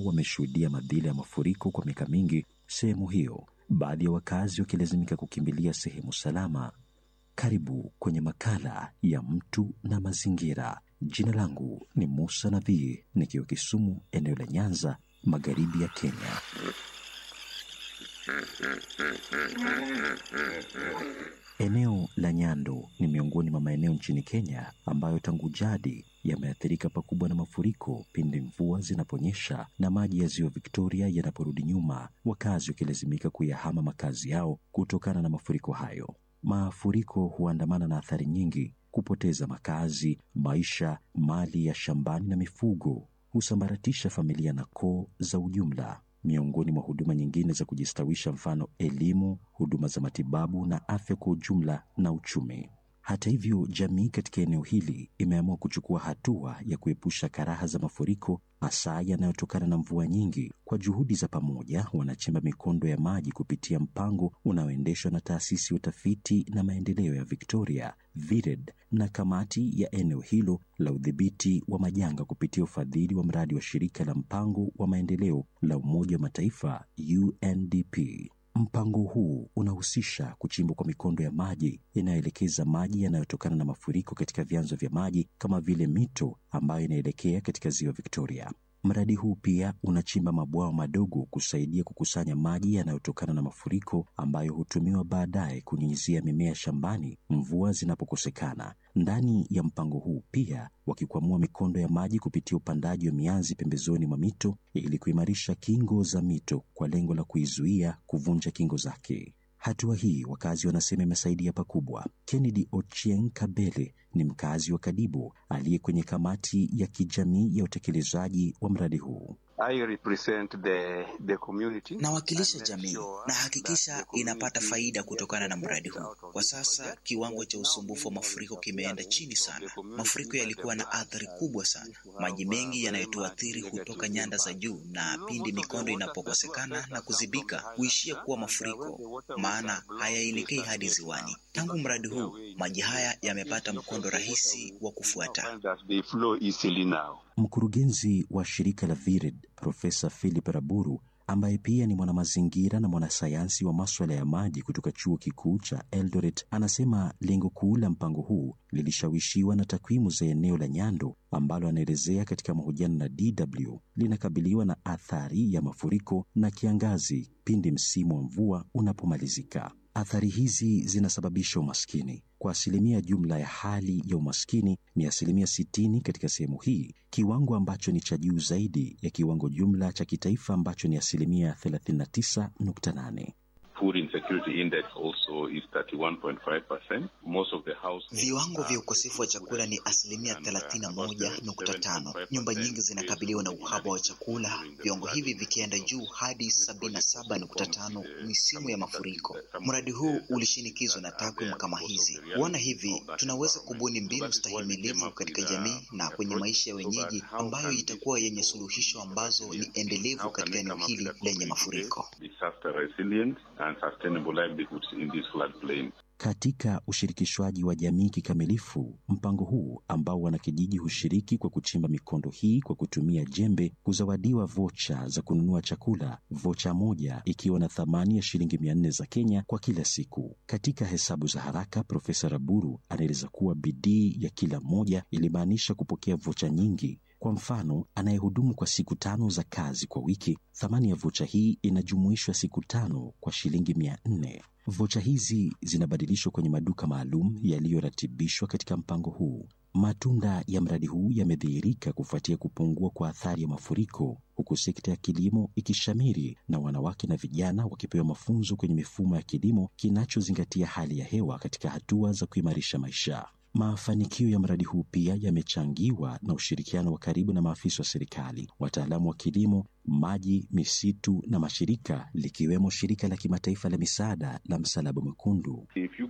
wameshuhudia madhila ya mafuriko kwa miaka mingi sehemu hiyo, baadhi ya wakazi wakilazimika kukimbilia sehemu salama. Karibu kwenye makala ya mtu na mazingira. Jina langu ni Musa Nabii, nikiwa Kisumu, eneo la Nyanza, magharibi ya Kenya. Eneo la Nyando ni miongoni mwa maeneo nchini Kenya ambayo tangu jadi yameathirika pakubwa na mafuriko pindi mvua zinaponyesha na maji ya ziwa Victoria yanaporudi nyuma, wakazi wakilazimika kuyahama makazi yao kutokana na mafuriko hayo. Mafuriko huandamana na athari nyingi: kupoteza makazi, maisha, mali ya shambani na mifugo, husambaratisha familia na koo za ujumla miongoni mwa huduma nyingine za kujistawisha, mfano elimu, huduma za matibabu na afya kwa ujumla na uchumi. Hata hivyo, jamii katika eneo hili imeamua kuchukua hatua ya kuepusha karaha za mafuriko, hasa yanayotokana na mvua nyingi. Kwa juhudi za pamoja, wanachimba mikondo ya maji kupitia mpango unaoendeshwa na taasisi ya utafiti na maendeleo ya Victoria VIRED na kamati ya eneo hilo la udhibiti wa majanga kupitia ufadhili wa mradi wa shirika la mpango wa maendeleo la Umoja wa Mataifa UNDP. Mpango huu unahusisha kuchimbwa kwa mikondo ya maji inayoelekeza maji yanayotokana na mafuriko katika vyanzo vya maji kama vile mito ambayo inaelekea katika ziwa Victoria. Mradi huu pia unachimba mabwawa madogo kusaidia kukusanya maji yanayotokana na mafuriko ambayo hutumiwa baadaye kunyunyizia mimea shambani mvua zinapokosekana. Ndani ya mpango huu pia wakikwamua mikondo ya maji kupitia upandaji wa mianzi pembezoni mwa mito ili kuimarisha kingo za mito kwa lengo la kuizuia kuvunja kingo zake. Hatua hii wakazi wanasema imesaidia pakubwa. Kennedy Ochieng Kabele ni mkazi wa Kadibo aliye kwenye kamati ya kijamii ya utekelezaji wa mradi huu. I represent the, the community. Nawakilisha jamii na hakikisha inapata faida kutokana na mradi huu. Kwa sasa kiwango cha usumbufu wa mafuriko kimeenda chini sana. Mafuriko yalikuwa na athari kubwa sana. Maji mengi yanayotuathiri hutoka nyanda za juu, na pindi mikondo inapokosekana na kuzibika huishia kuwa mafuriko, maana hayaelekei hadi ziwani. Tangu mradi huu, maji haya yamepata mkondo rahisi wa kufuata. They flow easily now. Mkurugenzi wa shirika la VIRED Profesa Philip Raburu ambaye pia ni mwanamazingira na mwanasayansi wa maswala ya maji kutoka chuo kikuu cha Eldoret anasema lengo kuu la mpango huu lilishawishiwa na takwimu za eneo la Nyando ambalo anaelezea katika mahojiano na DW linakabiliwa na athari ya mafuriko na kiangazi pindi msimu wa mvua unapomalizika. Athari hizi zinasababisha umaskini. Kwa asilimia jumla ya hali ya umaskini ni asilimia sitini katika sehemu hii, kiwango ambacho ni cha juu zaidi ya kiwango jumla cha kitaifa ambacho ni asilimia 39.8. Food insecurity index also is 31.5%. Most of the households Viwango vya ukosefu wa chakula ni asilimia thelathini na moja nukta tano. Nyumba nyingi zinakabiliwa na uhaba wa chakula, viwango hivi vikienda juu hadi sabini na saba nukta tano misimu ya mafuriko. Mradi huu ulishinikizwa na takwimu kama hizi. Kuona hivi, tunaweza kubuni mbinu stahimilivu katika jamii na kwenye maisha ya wenyeji ambayo itakuwa yenye suluhisho ambazo ni endelevu katika eneo hili lenye mafuriko. disaster resilient and sustainable livelihoods in this floodplain. Katika ushirikishwaji wa jamii kikamilifu, mpango huu ambao wanakijiji hushiriki kwa kuchimba mikondo hii kwa kutumia jembe, huzawadiwa vocha za kununua chakula, vocha moja ikiwa na thamani ya shilingi mia nne za Kenya kwa kila siku. Katika hesabu za haraka, Profesa Raburu anaeleza kuwa bidii ya kila mmoja ilimaanisha kupokea vocha nyingi. Kwa mfano, anayehudumu kwa siku tano za kazi kwa wiki, thamani ya vocha hii inajumuishwa siku tano kwa shilingi mia nne. Vocha hizi zinabadilishwa kwenye maduka maalum yaliyoratibishwa katika mpango huu. Matunda ya mradi huu yamedhihirika kufuatia kupungua kwa athari ya mafuriko, huku sekta ya kilimo ikishamiri na wanawake na vijana wakipewa mafunzo kwenye mifumo ya kilimo kinachozingatia hali ya hewa katika hatua za kuimarisha maisha. Mafanikio ya mradi huu pia yamechangiwa na ushirikiano wa karibu na maafisa wa serikali, wataalamu wa kilimo, maji, misitu na mashirika likiwemo shirika la kimataifa la misaada la Msalaba Mwekundu. If you